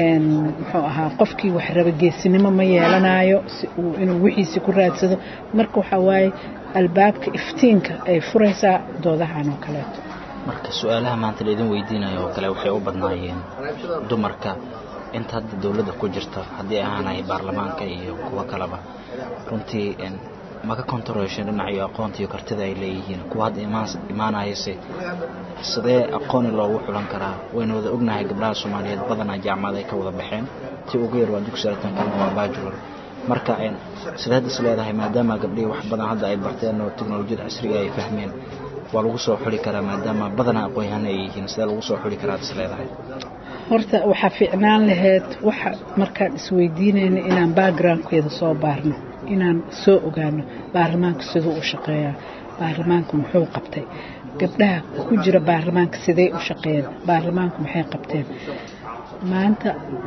muxuu ahaa qofkii wax raba geesinimo ma yeelanayo si uu inuu wixiisi ku raadsado marka waxaa waaye albaabka iftiinka ay furaysaa doodahan oo kaleeto marka su-aalaha maanta laydin weydiinayo oo kale waxay u badnaayeen dumarka inta hadda dowladda ku jirta haddii ahaanay baarlamaanka iyo kuwo kaleba runtii ma ka kontarosheen dhinacyo aqoonta iyo kartida ay leeyihiin kuwa hadda imaanayase sidee aqooni loogu xulan karaa waynu wada ognahay gabdhaha soomaaliyeed badanaa jaamacad ay ka wada baxeen ti ugu yar waa dugsi artan kalena waa baajular marka sideed is leedahay maadaama gabdhihii wax badan hadda ay barteen oo teknolojiyada casriga ay fahmeen waa lagu soo xuli karaa maadaama badanaa aqoon-yahano ay yihiin sidee lagu soo xuli karaa is leedahay horta waxaa fiicnaan lahayd waxa markaan isweydiinayna inaan backgroundkeeda soo baarno inaan soo ogaano baarlamaanku siduu u shaqeeyaa baarlamaanku muxuu qabtay gabdhaha ku jira baarlamaanka sidey u shaqeeyeen baarlamaanku maxay qabteen maanta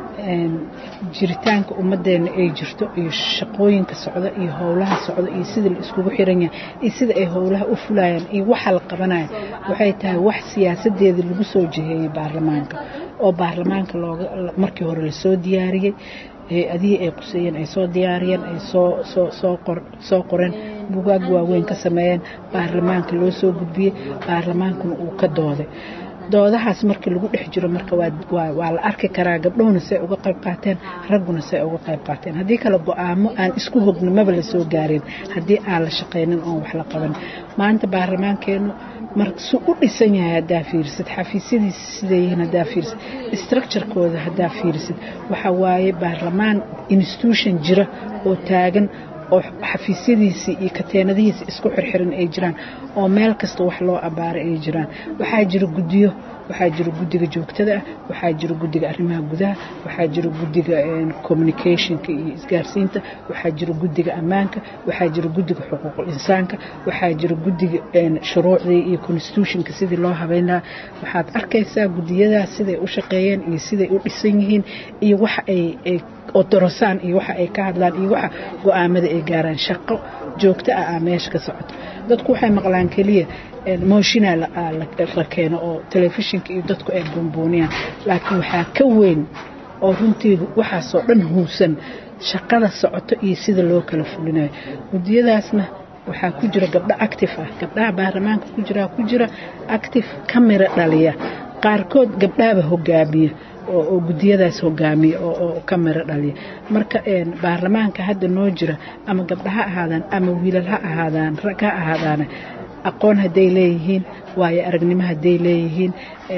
jiritaanka ummaddeena ay jirto iyo shaqooyinka socda iyo howlaha socda iyo sida la iskugu xiran yahay iyo sida ay howlaha u fulayaan iyo waxa la qabanaya waxay tahay wax siyaasadeeda lagu soo jiheeyey baarlamaanka oo baarlamaanka looga markii hore lasoo diyaariyey hay-adihii ay quseeyeen ay soo diyaariyeen ay soo soo soo qor soo qoreen bugaag waaweyn ka sameeyeen baarlamaanka loo soo gudbiyey baarlamaankuna uu ka dooday doodahaas markii lagu dhex jiro marka waa la arki karaa gabdhuhuna say uga qayb qaateen ragguna say uga qayb qaateen haddii kale go-aamo aan isku hogno maba la soo gaarin haddii aan la shaqaynin oon wax la qaban maanta baarlamaankeenu marsu u dhisan yahay haddaa fiirisid xafiisyadiisa siday yihiin haddaa fiirisid structurekooda haddaa fiirisid waxa waaye baarlamaan institution jira oo taagan oo xafiisyadiisii iyo kateenadihiisa isku xirxiran ay jiraan oo meel kasta wax loo abaara ay jiraan waxaa jira guddiyo waxaa jira guddiga joogtada ah waxaa jira guddiga arrimaha gudaha waxaa jira guddiga communicationka iyo isgaarsiinta waxaa jira guddiga ammaanka waxaa jira guddiga xuquuqul insaanka waxaa jira guddiga shuruucdii iyo constitutionka sidii loo habeyn lahaa waxaad arkaysaa guddiyadaas siday u shaqeeyeen iyo siday u dhisan yihiin iyo waxa ay odorosaan iyo waxa ay ka hadlaan iyo waxa go-aamada ay gaaraan shaqo joogto ah aa meesha ka socoto dadku waxay maqlaan keliya mooshinaa la keeno oo telefishinka iyo dadku ay buunbuuniyaan laakiin waxaa ka weyn oo runtii waxaasoo dhan huusan shaqada socoto iyo sida loo kala fulinayo guddiyadaasna waxaa ku jira gabdho active ah gabdhaha baarlamaanka ku jira ku jira active kamira dhaliya qaarkood gabdhahaba hogaamiya oo gudiyadaas hogaamiya oo ka miro dhaliya marka baarlamaanka hadda noo jira ama gabdha ha ahaadaan ama wiilal ha ahaadaan rag ha ahaadaan aqoon hadday leeyihiin waayo aragnimo hadday leeyihiin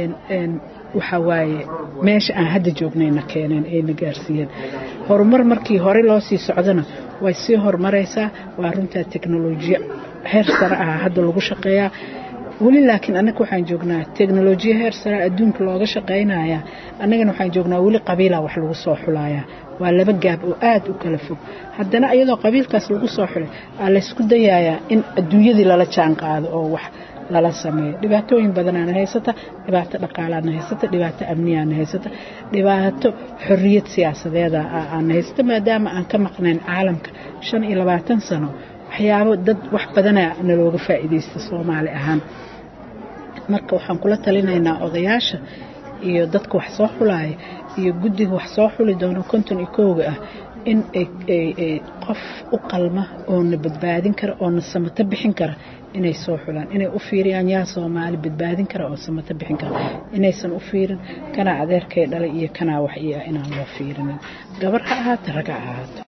waxa waaye meesha aan hadda joognayna keeneen ayna gaarsiiyeen horumar markii hore loo sii socdana way sii horumaraysaa waa runtaa teknolojiya heer sare ah hadda lagu shaqeeyaa weli laakiin annaga waxaan joognaa teknolojiya heer sare adduunka looga shaqaynaya annagana waxaan joognaa weli qabiila wax lagu soo xulayaa waa laba gaab oo aad u kala fog haddana iyadoo qabiilkaas lagu soo xulay aa laysku dayayaa in adduunyadii lala jaan qaado oo wax lala sameeyo dhibaatooyin badanaana haysata dhibaato dhaqaalaana haysata dhibaato amniyaana haysata dhibaato xorriyad siyaasadeeda aana haysata maadaama aan ka maqnayn caalamka shan iyo labaatan sano waxyaabo dad wax badana nalooga faa'iidaysta soomaali ahaan marka waxaan kula talinaynaa odayaasha iyo dadka wax soo xulaaya iyo guddiga wax soo xuli doono konton iyo kowga ah in qof u qalma oo na badbaadin kara oo na samato bixin kara inay soo xulaan inay u fiiriyaan yaa soomaali badbaadin kara oo samato bixin kara inaysan u fiirin kanaa adeerkay dhalay iyo kanaa wax ii ah inaan loo fiirinin gabar ha ahaato rag ha ahaato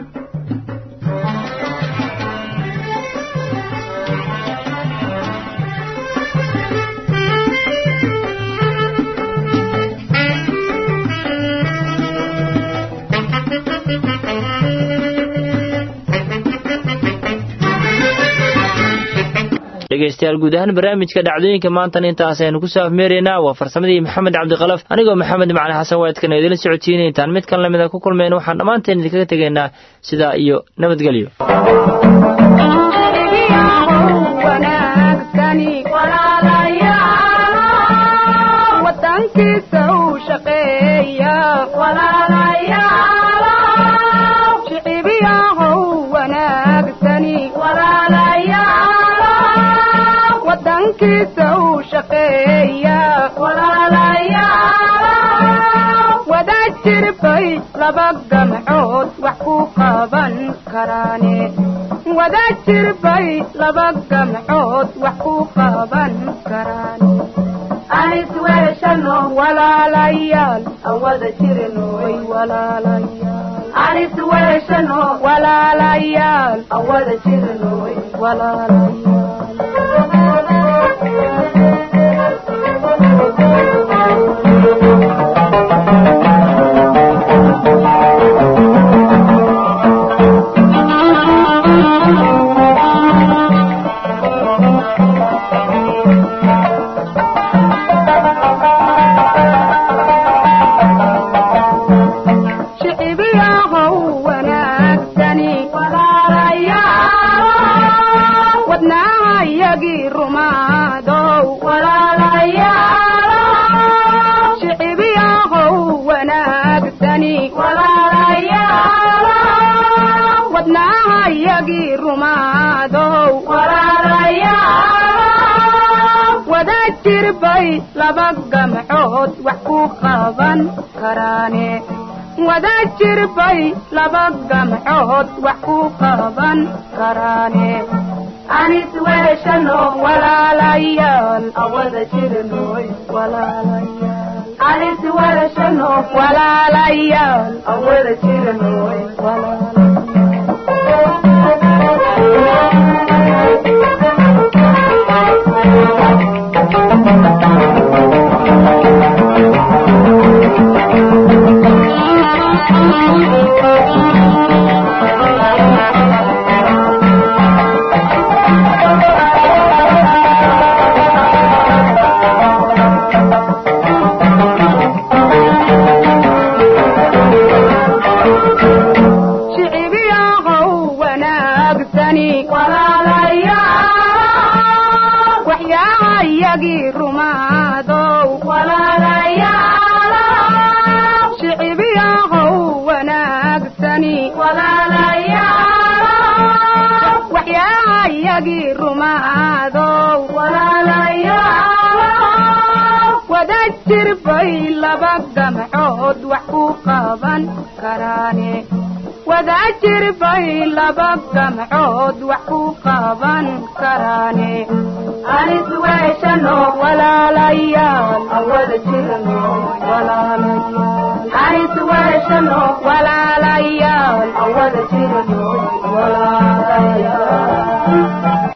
dhegeystayaal guud ahaan barnaamijka dhacdooyinka maantan intaas aynu kusoo afmeeraynaa waa farsamadii maxamed cabdikalaf anigoo maxamed macali xasan waadkana idinla socodsiinay intaan mid kan lamida ku kulmayn waxaan dhammaanteen idinkaga tegaynaa sidaa iyo nabadgelyo jirbay laba gamcood wax ku qaban karaane wada jirbay laba gamcood wax ku qaban karaane anis weeshano walaalayaal aan wada jirno way walaalayaal anis weeshano walaalayaal aan wada jirno way walaalayaal jirbay laba gamcood wax ku qaban karaane wada jirbay laba gamcood wax ku qaban karaane anis weeshano walaalayaal awada jirnoy walaalayaal anis weeshano walaalayaal awada jirnoy shicibiyaaqow wanaagsani walaalayaal waxyaayagii rumaadow walaalayaal shicibiyaaqow wanaagsani walaalayaal waxyaayagii rumaadow walaalayaal wada jirbay laba gamcood wax ku qaban karaane wada jirbay laba gamcood wax ku qaban karaane anis weeshano walaalayaal awada jirno walaalayaal anis weeshano walaalayaal awada jirno walaalayaal